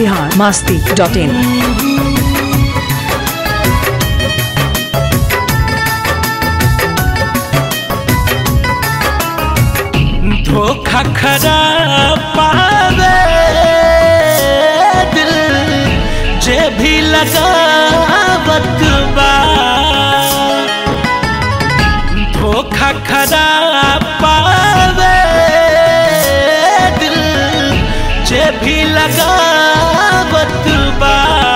Bihar Masti dot in धोखा खरा पावे दिल जे भी लगावत बा धोखा खरा पावे दिल जे भी लगावत बा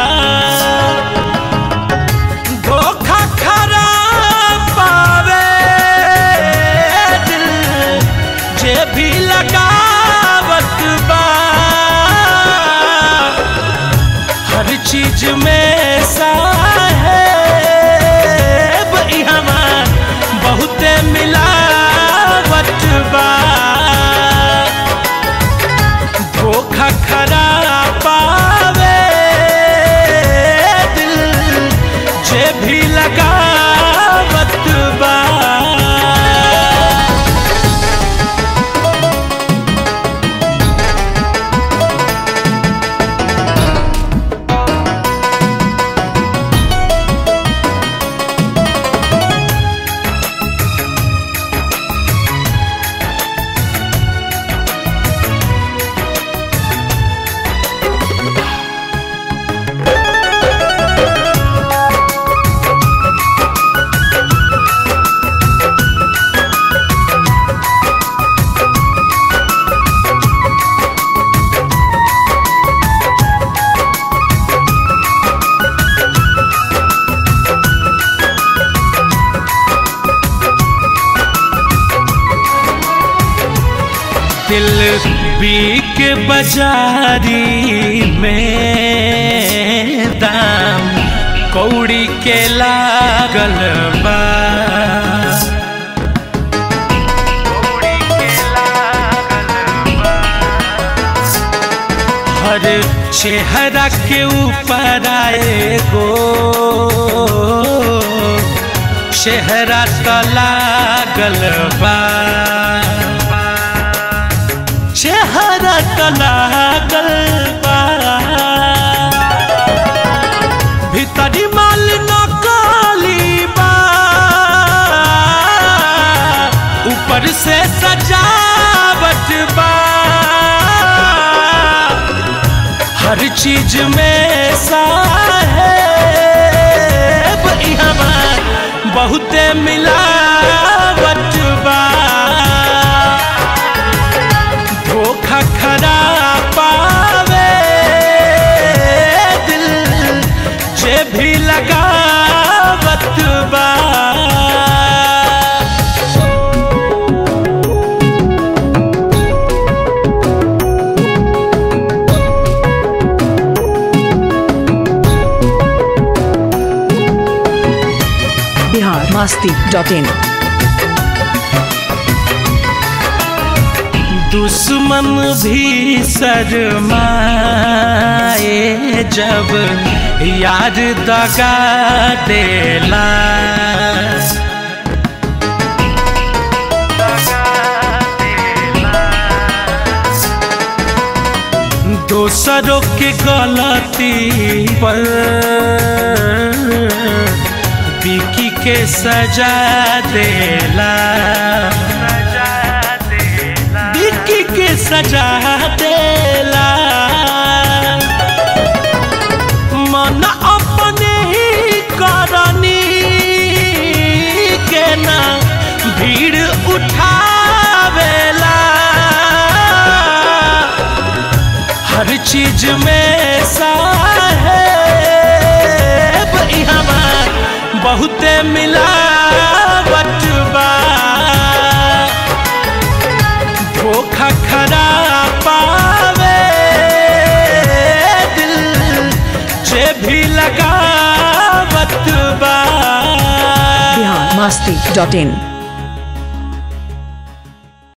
धोखा खरा पावे दिल जे भी लगावत बा हर चीज में साहेब इहवा बहुते मिलावट बा धोखा खरा पावे दिल जे भी लगावत बा दिल बीक बाजारी में दाम कौड़ी के लागल बा हर चेहरा के ऊपर आए गो चेहरा तो लागल बा चेहरा तो लागल बा भीतरी माल नकली बा ऊपर से सजावट बा हर चीज में साहेब इहवा बहुते मिलावट बा धोखा खरा पावे दिल जे भी लगावत बा बिहार मास्ती डॉट इन दुश्मन भी शर्माए जब यार दगा देला दोसरों के गलती पर बिकी के सजा देला बिकी के सजा देला मन अपने ही करनी के ना भीड़ उठावेला हर चीज में साहेब इहवा बहुते मिलावट बा धोखा खरा पावे दिल जे भी लगावत बा बिहार मास्ती डॉट इन